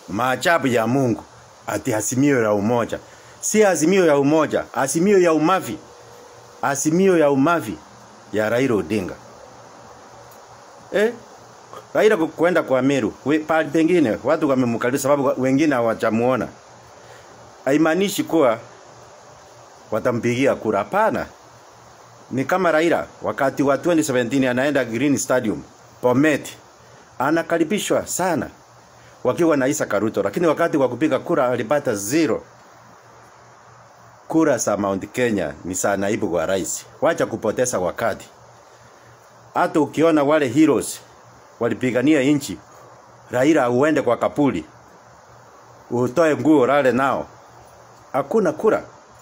maajabu ya Mungu ati azimio ya umoja. Si azimio ya umoja, azimio ya umavi, azimio ya umavi ya Raila Odinga. Eh? Raila ku- kwenda kwa Meru, we- pahali pengine watu wamemkalisha sababu wengine hawajamuona. Haimaanishi kuwa watampigia kura. Hapana, ni kama Raila wakati wa 2017 anaenda Green Stadium Bomet, anakaribishwa sana wakiwa na Isa Karuto, lakini wakati wa kupiga kura alipata zero. Kura za Mount Kenya ni za naibu wa rais. Wacha kupoteza wakati. Hata ukiona wale heroes walipigania nchi, Raila uende kwa kapuli, utoe nguo lale nao, hakuna kura.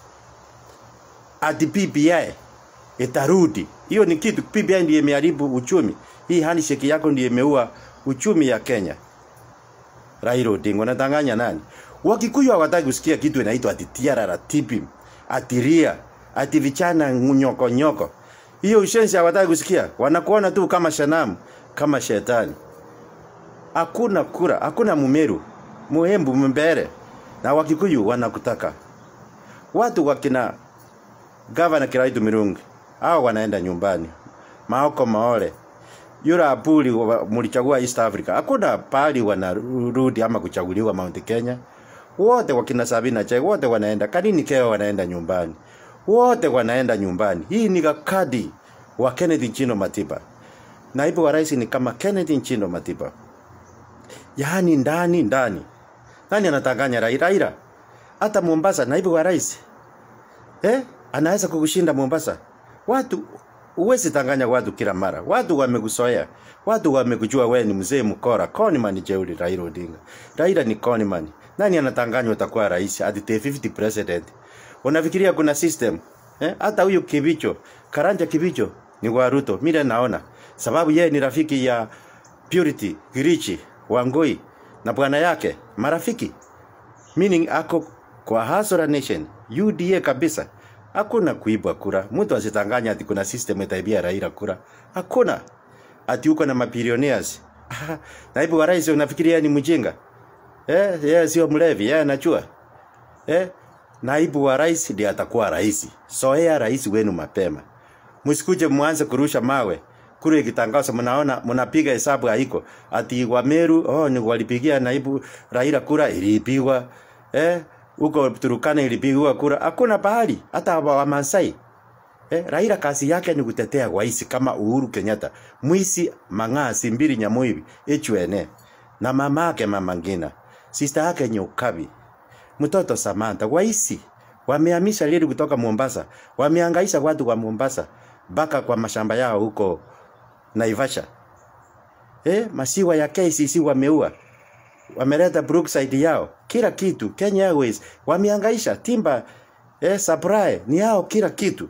Ati BBI itarudi. Hiyo ni kitu BBI ndiye imeharibu uchumi. Hii handshake yako ndiye imeua uchumi ya Kenya. Raila Odinga unadanganya nani? Wakikuyu hawataki kusikia kitu inaitwa ati tiarara tipi, ati ria, ati vichana nyoko nyoko. Hiyo ushenzi hawataki kusikia. Wanakuona tu kama shanamu, kama shetani. Hakuna kura, hakuna mumeru, muhembu mbere. Na wakikuyu wanakutaka. Watu wakina Gavana Kiraitu Mirungi hao wanaenda nyumbani. Maoko Maole yule Abuli wa- mlichagua East Africa, hakuna pahali wanarudi ama kuchaguliwa Mount Kenya. Wote wakina Sabina Chege wote wanaenda Kanini Keo wanaenda nyumbani, wote wanaenda nyumbani. Hii ni kadi wa Kennedy Chino Matiba. Naibu wa rais ni kama Kennedy Chino Matiba, yaani ndani ndani. Nani anatanganya Raila? Raila hata Mombasa, naibu wa rais eh, anaweza kukushinda Mombasa. Watu huwezi tanganya watu kila mara. Watu wamekuzoea, watu wamekujua wewe ni mzee mkora. Conman jeuri Raila Odinga. Raila ni Conman. Nani anatanganywa atakuwa rais hadi 50 president? Unafikiria kuna system eh? Hata huyu Kibicho, Karanja Kibicho ni wa Ruto. Mimi naona sababu yeye ni rafiki ya Purity Girichi Wangoi na bwana yake marafiki meaning ako kwa Hasora Nation UDA kabisa. Hakuna kuibwa kura. Mtu asitanganya ati kuna system itaibia Raila kura. Hakuna. Ati uko na mabilionaires. Naibu wa rais unafikiria ni mjinga? Eh, yeye sio mlevi, yeye anajua. Eh, naibu wa rais ndiye atakuwa rais. Soea rais wenu mapema. Msikuje mwanze kurusha mawe kule ikitangaza, mnaona mnapiga hesabu haiko ati wa Meru oh, ni walipigia naibu Raila kura ilipigwa eh, huko Turukana ilipigwa kura. Hakuna pahali hata wa wa Masai eh, Raila kazi yake ni kutetea waisi kama Uhuru Kenyatta, mwisi Mang'asi mbili Nyamoibi Echwene na mama yake Mama Ngina, sister yake Nyukabi mtoto Samantha, waisi wamehamisha reli kutoka Mombasa, wamehangaisha watu wa Mombasa mpaka kwa mashamba yao huko Naivasha. Eh, masiwa ya KCC wameua, wameleta Brookside yao, kila kitu. Kenya Airways wamehangaisha, timba eh, supply ni yao, kila kitu.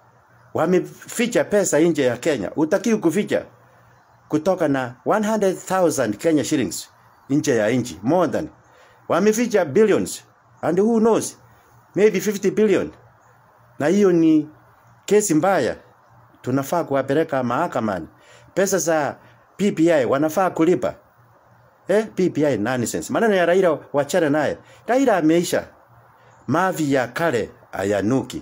Wameficha pesa nje ya Kenya, utakiwi kuficha kutoka na 100,000 Kenya shillings nje ya nchi, more than wameficha billions and who knows maybe 50 billion, na hiyo ni kesi mbaya, tunafaa kuwapeleka mahakamani. Pesa za PPI wanafaa kulipa. Eh, PPI nonsense. Maneno ya Raila wachana naye. Raila ameisha. Mavi ya kale hayanuki.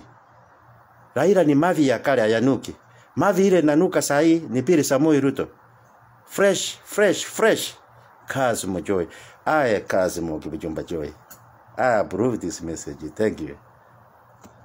Raila ni mavi ya kale hayanuki. Mavi ile nanuka saa hii ni Pili Samoi Ruto. Fresh, fresh, fresh. Kazi Joy. I Kazi Mo Joy. I approve this message. Thank you.